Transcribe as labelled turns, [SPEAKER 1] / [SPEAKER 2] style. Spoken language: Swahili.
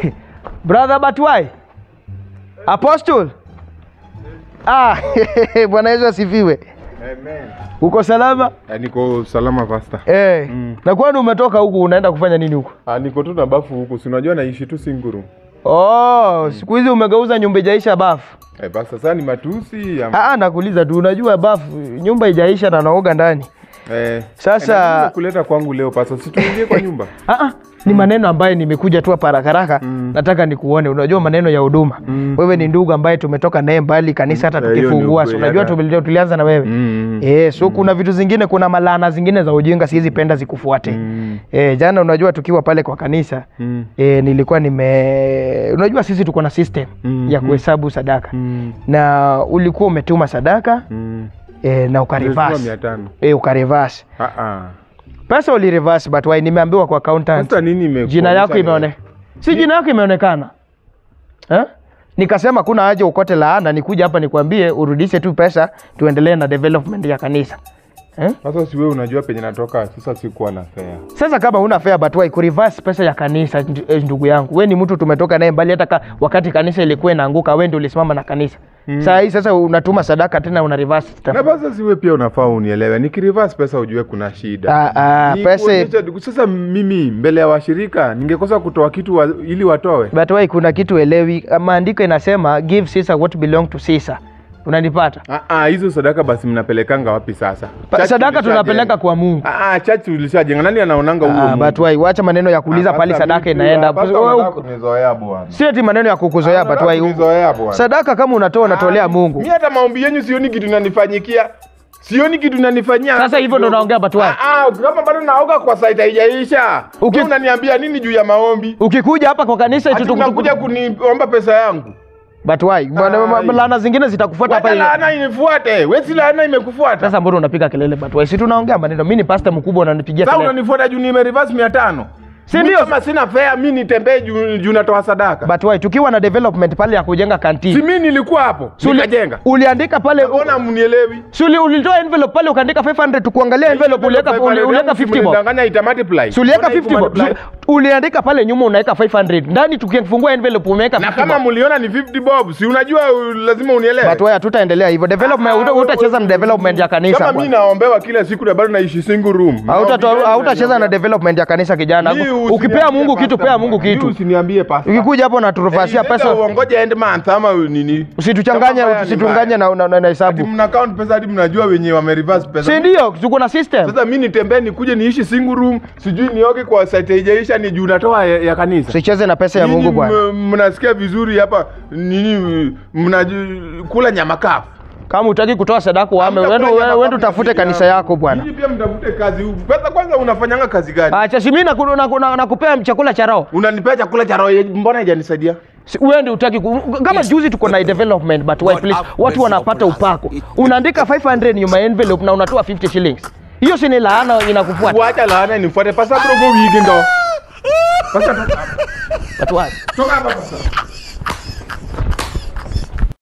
[SPEAKER 1] Brother Batwai. Apostle. Ah, Bwana Yesu asifiwe.
[SPEAKER 2] Amen.
[SPEAKER 1] Uko salama?
[SPEAKER 2] Ah, niko salama pasta.
[SPEAKER 1] Eh.
[SPEAKER 2] Mm.
[SPEAKER 1] Na kwani umetoka huku unaenda kufanya nini huku?
[SPEAKER 2] Ah, niko tu na bafu huku. Si unajua naishi tu Singuru.
[SPEAKER 1] Oh, siku hizi umegeuza nyumba ijaisha bafu.
[SPEAKER 2] Eh, pasta sasa ni matusi ya
[SPEAKER 1] Ah, ah, nakuuliza tu unajua bafu nyumba ijaisha na naoga ndani.
[SPEAKER 2] eh.
[SPEAKER 1] Sasa-
[SPEAKER 2] eh, na nini kuleta kwangu leo pasta. Si tuingie kwa nyumba.
[SPEAKER 1] Ah, ah, ni maneno ambayo nimekuja tu hapa haraka haraka
[SPEAKER 2] Mm.
[SPEAKER 1] nataka nikuone. Unajua maneno ya huduma
[SPEAKER 2] Mm.
[SPEAKER 1] wewe ni ndugu ambaye tumetoka naye mbali kanisa, hata
[SPEAKER 2] Eh, hiyo ni
[SPEAKER 1] tukifungua, si
[SPEAKER 2] ukweli,
[SPEAKER 1] unajua
[SPEAKER 2] hata-
[SPEAKER 1] tuli- tulianza na wewe
[SPEAKER 2] Mm.
[SPEAKER 1] Eh, so kuna vitu zingine, kuna malana zingine za ujinga siwezi penda zikufuate.
[SPEAKER 2] Mm.
[SPEAKER 1] Eh, jana unajua tukiwa pale kwa kanisa
[SPEAKER 2] Mm.
[SPEAKER 1] eh, nilikuwa nime unajua sisi tuko na system
[SPEAKER 2] Mm,
[SPEAKER 1] ya
[SPEAKER 2] mm.
[SPEAKER 1] kuhesabu sadaka
[SPEAKER 2] Mm.
[SPEAKER 1] na ulikuwa umetuma sadaka
[SPEAKER 2] Mm.
[SPEAKER 1] eh, na
[SPEAKER 2] Nimesema
[SPEAKER 1] ukarivasi
[SPEAKER 2] mia tano.
[SPEAKER 1] eh, ukarivasi
[SPEAKER 2] Ah ah.
[SPEAKER 1] pesa ulirivasi, but why nimeambiwa kwa accountant
[SPEAKER 2] Pasta nini ime
[SPEAKER 1] jina yako imeone si jina yako imeonekana eh? Nikasema kuna haja ukote laana, nikuja hapa nikwambie urudishe tu pesa tuendelee na development ya kanisa eh?
[SPEAKER 2] Sasa si wewe unajua penye natoka, sasa sikuwa na fare.
[SPEAKER 1] Sasa kama una fare but why kureverse pesa ya kanisa nd- eh, ndugu yangu, we ni mtu tumetoka naye mbali, hata ka, wakati kanisa ilikuwa inaanguka, we ndio ulisimama na kanisa mm. Saa hii sasa unatuma sadaka tena una reverse stuff.
[SPEAKER 2] Na basi si wewe pia unafaa unielewe. Nikireverse pesa ujue kuna shida.
[SPEAKER 1] Ah, ah,
[SPEAKER 2] Ni
[SPEAKER 1] pesa
[SPEAKER 2] kuonyesha- Sasa mimi mbele ya washirika ningekosa kutoa kitu wa, ili watoe.
[SPEAKER 1] but why kuna kitu elewi, maandiko inasema give Caesar what belong to Caesar. Unanipata?
[SPEAKER 2] Ah, ah, hizo sadaka basi mnapelekanga wapi sasa?
[SPEAKER 1] Pa-
[SPEAKER 2] Church
[SPEAKER 1] sadaka
[SPEAKER 2] tulishajenga.
[SPEAKER 1] tunapeleka kwa Mungu.
[SPEAKER 2] Ah, ah, church ulishajenga. Nani anaonanga huo?
[SPEAKER 1] Ah,
[SPEAKER 2] Mungu?
[SPEAKER 1] but why wacha maneno ya kuuliza
[SPEAKER 2] Ah,
[SPEAKER 1] pale
[SPEAKER 2] pastor,
[SPEAKER 1] sadaka
[SPEAKER 2] mimi-
[SPEAKER 1] inaenda.
[SPEAKER 2] ah, pastor,
[SPEAKER 1] Wewe
[SPEAKER 2] unataka
[SPEAKER 1] uko-
[SPEAKER 2] kunizoea bwana.
[SPEAKER 1] Si eti maneno ya kukuzoea but
[SPEAKER 2] Unataka
[SPEAKER 1] why
[SPEAKER 2] kunizoea bwana.
[SPEAKER 1] sadaka kama unatoa unatolea Mungu.
[SPEAKER 2] Mimi hata maombi yenyu sioni kitu nanifanyikia. Sioni kitu nanifanyia.
[SPEAKER 1] Sasa hivyo ndo naongea but why?
[SPEAKER 2] Ah, ah, kama bado naoga kwa site haijaisha.
[SPEAKER 1] Uki-
[SPEAKER 2] Uki... unaniambia nini juu ya maombi?
[SPEAKER 1] Ukikuja hapa kwa kanisa
[SPEAKER 2] Ati
[SPEAKER 1] eti tuku-
[SPEAKER 2] unakuja kuniomba pesa yangu.
[SPEAKER 1] but why? Bwana, ma-
[SPEAKER 2] Ai.
[SPEAKER 1] laana zingine zitakufuata
[SPEAKER 2] Wacha
[SPEAKER 1] hapa.
[SPEAKER 2] laana inifuate. Wewe si laana imekufuata.
[SPEAKER 1] Sasa mbona unapiga kelele but why? Si tunaongea maneno. Mimi ni pastor mkubwa unanipigia
[SPEAKER 2] Sasa
[SPEAKER 1] kelele.
[SPEAKER 2] unanifuata juu nime reverse 500.
[SPEAKER 1] Si
[SPEAKER 2] Mimi
[SPEAKER 1] ndio?
[SPEAKER 2] Kama sina fare mimi nitembee juu juu natoa sadaka.
[SPEAKER 1] But why? Tukiwa na development pale ya kujenga
[SPEAKER 2] Si
[SPEAKER 1] kanti.
[SPEAKER 2] mimi nilikuwa hapo. Nikajenga.
[SPEAKER 1] Uliandika pale
[SPEAKER 2] Mbona mnielewi?
[SPEAKER 1] Si uli- ulitoa envelope pale ukaandika 500 tukuangalia envelope uliweka uli- uliweka 50 bob.
[SPEAKER 2] Danganya ita multiply.
[SPEAKER 1] Si uliweka
[SPEAKER 2] Mbona
[SPEAKER 1] 50 bob.
[SPEAKER 2] ikumultiply?
[SPEAKER 1] Si uliandika pale nyuma unaweka 500. Ndani tukifungua envelope umeweka
[SPEAKER 2] Na
[SPEAKER 1] 50
[SPEAKER 2] kama
[SPEAKER 1] bob.
[SPEAKER 2] mliona ni 50 bob, si unajua uh, lazima unielewe.
[SPEAKER 1] But why hatutaendelea hivyo. Development
[SPEAKER 2] Ah,
[SPEAKER 1] uta-
[SPEAKER 2] wewe-
[SPEAKER 1] utacheza na development ya kanisa.
[SPEAKER 2] Kama
[SPEAKER 1] bwana.
[SPEAKER 2] mimi naombewa kila siku na bado naishi single room.
[SPEAKER 1] Hautatoa-
[SPEAKER 2] Naombewa,
[SPEAKER 1] hautacheza na
[SPEAKER 2] naombewa.
[SPEAKER 1] development ya kanisa kijana.
[SPEAKER 2] Mimi
[SPEAKER 1] Ukipea
[SPEAKER 2] usiniambie
[SPEAKER 1] Mungu kitu,
[SPEAKER 2] pastor
[SPEAKER 1] pea Mungu
[SPEAKER 2] bwana. Mimi
[SPEAKER 1] kitu.
[SPEAKER 2] Usiniambie pastor.
[SPEAKER 1] Ukikuja hapo na turufasia
[SPEAKER 2] Eh,
[SPEAKER 1] pesa,
[SPEAKER 2] uongoje end month ama nini?
[SPEAKER 1] usituchanganye
[SPEAKER 2] Kama mbaya ni
[SPEAKER 1] usituchanganye na, na, na, na
[SPEAKER 2] Ati
[SPEAKER 1] hesabu.
[SPEAKER 2] mna count pesa hadi mnajua wenye wame reverse pesa.
[SPEAKER 1] Si ndio? Tuko na system.
[SPEAKER 2] Sasa mimi nitembee nikuje niishi single room, sijui nioge kwa site haijaisha ni juu natoa ya, ya kanisa.
[SPEAKER 1] Usicheze na pesa ya
[SPEAKER 2] Nyinyi
[SPEAKER 1] Mungu bwana.
[SPEAKER 2] m- Mnasikia vizuri hapa nini mnakula nyama kafu.
[SPEAKER 1] Kama utaki kutoa sadaka uame,
[SPEAKER 2] Hamtakula
[SPEAKER 1] wewe
[SPEAKER 2] nyama
[SPEAKER 1] wewe
[SPEAKER 2] kafu
[SPEAKER 1] utafute
[SPEAKER 2] na
[SPEAKER 1] kanisa
[SPEAKER 2] vijana.
[SPEAKER 1] yako bwana.
[SPEAKER 2] Nyinyi pia mtafute kazi. Pesa kwanza unafanyanga kazi gani?
[SPEAKER 1] Acha si mimi naku- naku- na- nakupea chakula cha roho.
[SPEAKER 2] Unanipea chakula cha roho, mbona haijanisaidia?
[SPEAKER 1] Si- Wewe ndio utaki ku- kama juzi tuko na development but why please watu wanapata upako. Unaandika 500 nyuma ya envelope na unatoa 50 shillings. Hiyo si ni laana inakufuata.
[SPEAKER 2] Wacha laana nifuate pasa bro go wigi ndo. Pasa
[SPEAKER 1] Watu wa
[SPEAKER 2] toka hapa pasa.